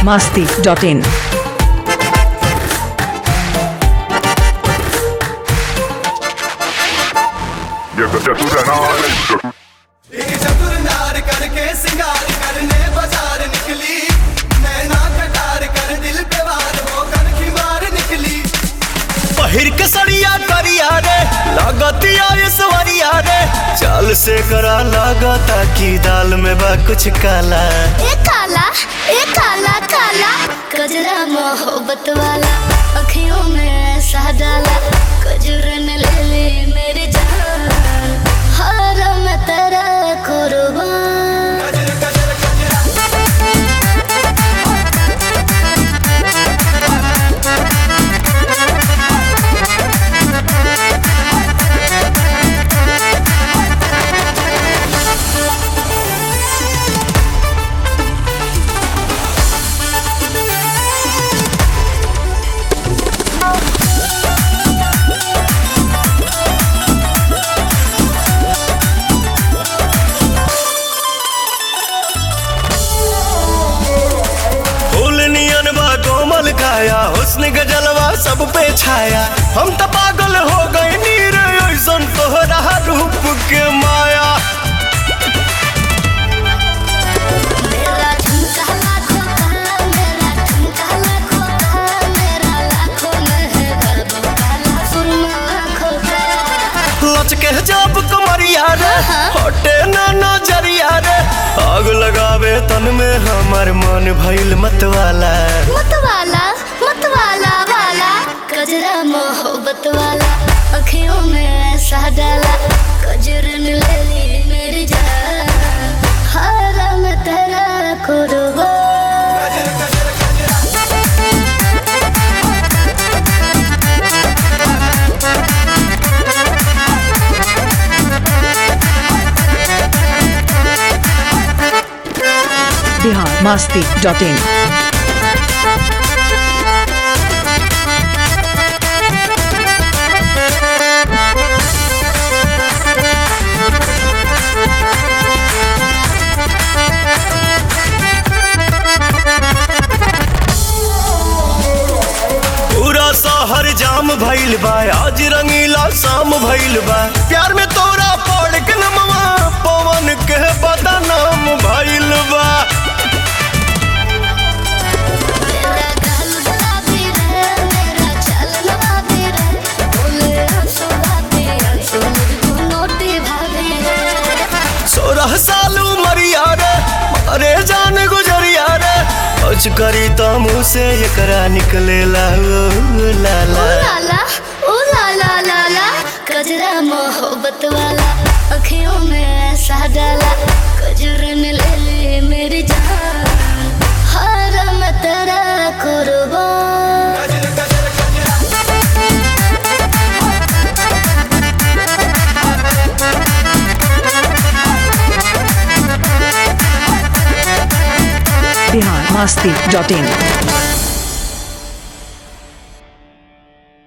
masti.in. एक चतुर नार करके सिंगार करने बाजार निकली नैना कटार कर दिल पे वार हो कर खिमार निकली पहिर के सड़िया करिया रे लागतिया ये सवरिया रे चाल से करा लागता की दाल में बा कुछ काला ए काला ए काला काला कजरा मोहब्बत वाला अखियों में ऐसा डाला कजरन ले ले मेरी जान हर मैं तेरा कुर्बान गजर गजर गजरा फूल नियन बा कोमल काया हुस्न गजलवा सब पे छाया हम तो पागल हो गए नीर ऐसन तोहरा रूप के माया मेरा झुमका लाखों का मेरा झुमका लाखों का मेरा लाखों में है गर्व काला सुरमा आँखों का लचके जब कमरिया रे हटे ना नजरिया रे आग लगावे तन में हमर मन भइल मतवाला मतवाला मतवाला वाला कजरा मोहब्बत वाला अखियों में ऐसा डाला कजरन ले ली मेरी जान हर मैं तेरा कुर्बान गजर गजर गजरा Bihar masti.in. पूरा शहर जाम भइल बा आज रंगीला शाम भइल बा प्यार में तोरा पड़ के नमवा पवन के बदनाम भइल बा मेरा गाल गुलाबी रे मेरा चलन बाबी रे बोले आंसू बाबी आंसू मुझको नोटी भाभी रे सोलह साल उमरिया रे अरे जान गुजरिया रे कुछ करी तो मुँह से एकरा निकलेला ओ लाला ओ लाला ओ लाला लाला कजरा मोहब्बत वाला अखियों में ऐसा डाला कजरन ले ले मेरी जान हर मैं तेरा कुर्बान गजर गजर गजरा Bihar masti.in.